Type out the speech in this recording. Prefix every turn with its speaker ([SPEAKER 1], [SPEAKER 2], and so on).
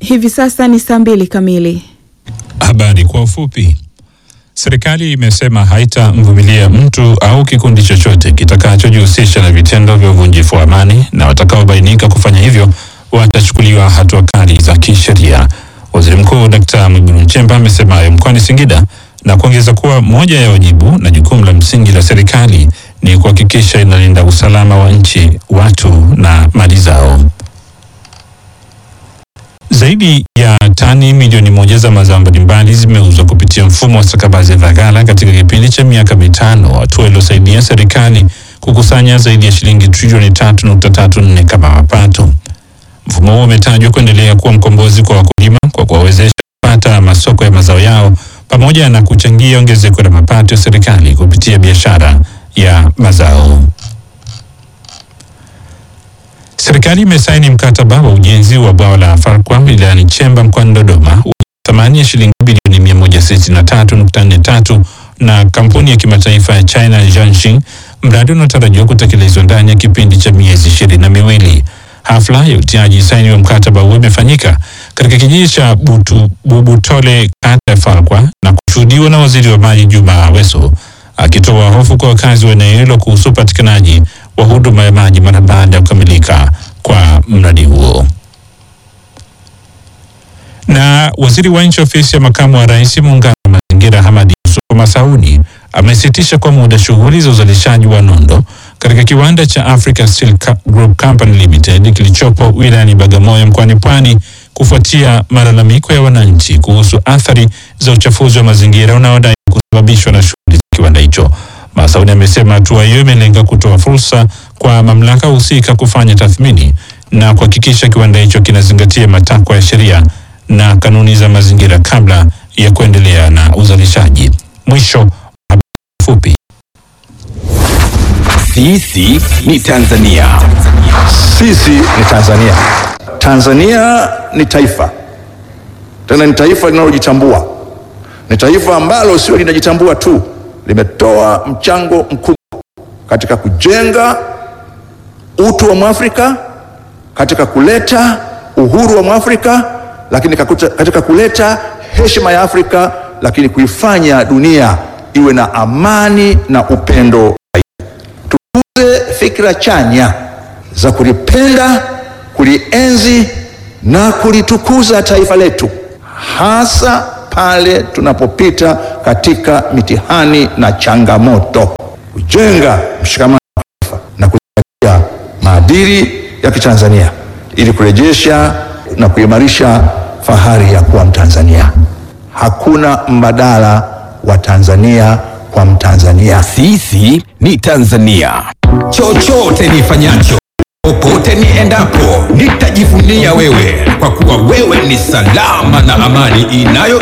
[SPEAKER 1] Hivi sasa ni saa mbili kamili.
[SPEAKER 2] Habari kwa ufupi. Serikali imesema haitamvumilia mtu au kikundi chochote kitakachojihusisha na vitendo vya uvunjifu wa amani na watakaobainika kufanya hivyo watachukuliwa hatua kali za kisheria. Waziri Mkuu Dkt. Mwigulu Nchemba amesema hayo mkoani Singida na kuongeza kuwa moja ya wajibu na jukumu la msingi la serikali ni kuhakikisha inalinda usalama wa nchi, watu na mali zao. Zaidi ya tani milioni moja za mazao mbalimbali zimeuzwa kupitia mfumo wa stakabadhi za ghala katika kipindi cha miaka mitano, hatua iliyosaidia serikali kukusanya zaidi ya shilingi trilioni tatu nukta tatu nne kama mapato. Mfumo huo umetajwa kuendelea kuwa mkombozi kwa wakulima kwa kuwawezesha kupata masoko ya mazao yao pamoja na kuchangia ongezeko la mapato ya serikali kupitia biashara ya mazao. Serikali imesaini mkataba wa ujenzi wa bwawa la Farkwa wilayani Chemba mkoani Dodoma wenye thamani ya shilingi bilioni 163.43 na kampuni ya kimataifa ya China Jiangxing, mradi unaotarajiwa kutekelezwa ndani ya kipindi cha miezi ishirini na miwili. Hafla ya utiaji saini wa mkataba huo imefanyika katika kijiji cha Butu, Bubutole kata ya Farkwa na kushuhudiwa na waziri wa maji Juma Aweso akitoa hofu kwa wakazi wa eneo hilo kuhusu upatikanaji wa huduma ya maji mara baada ya kukamilika kwa mradi huo. Na waziri wa nchi ofisi ya makamu wa rais muungano wa mazingira Hamadi Yusuf Masauni amesitisha kwa muda shughuli za uzalishaji wa nondo katika kiwanda cha Africa Steel Group Company Limited kilichopo wilayani Bagamoyo mkoani Pwani kufuatia malalamiko ya wananchi kuhusu athari za uchafuzi wa mazingira unaodai kusababishwa na shughuli za kiwanda hicho. Masauni amesema hatua hiyo imelenga kutoa fursa kwa mamlaka husika kufanya tathmini na kuhakikisha kiwanda hicho kinazingatia matakwa ya sheria na kanuni za mazingira kabla ya kuendelea na uzalishaji. Mwisho wa habari fupi.
[SPEAKER 3] Sisi ni Tanzania.
[SPEAKER 4] Sisi ni Tanzania. Tanzania ni taifa, tena ni taifa linalojitambua, ni taifa ambalo sio linajitambua tu, limetoa mchango mkubwa katika kujenga utu wa Mwafrika, katika kuleta uhuru wa Mwafrika, lakini kakuta, katika kuleta heshima ya Afrika, lakini kuifanya dunia iwe na amani na upendo. Tukuze fikra chanya za kulipenda, kulienzi na kulitukuza taifa letu, hasa pale tunapopita katika mitihani na changamoto, kujenga mshikamano wa taifa na kuzingatia maadili ya Kitanzania ili kurejesha na kuimarisha fahari ya kuwa Mtanzania. Hakuna mbadala wa Tanzania kwa Mtanzania.
[SPEAKER 3] Sisi ni Tanzania. Chochote nifanyacho, popote niendapo, nitajivunia wewe, kwa kuwa wewe ni salama na amani inayo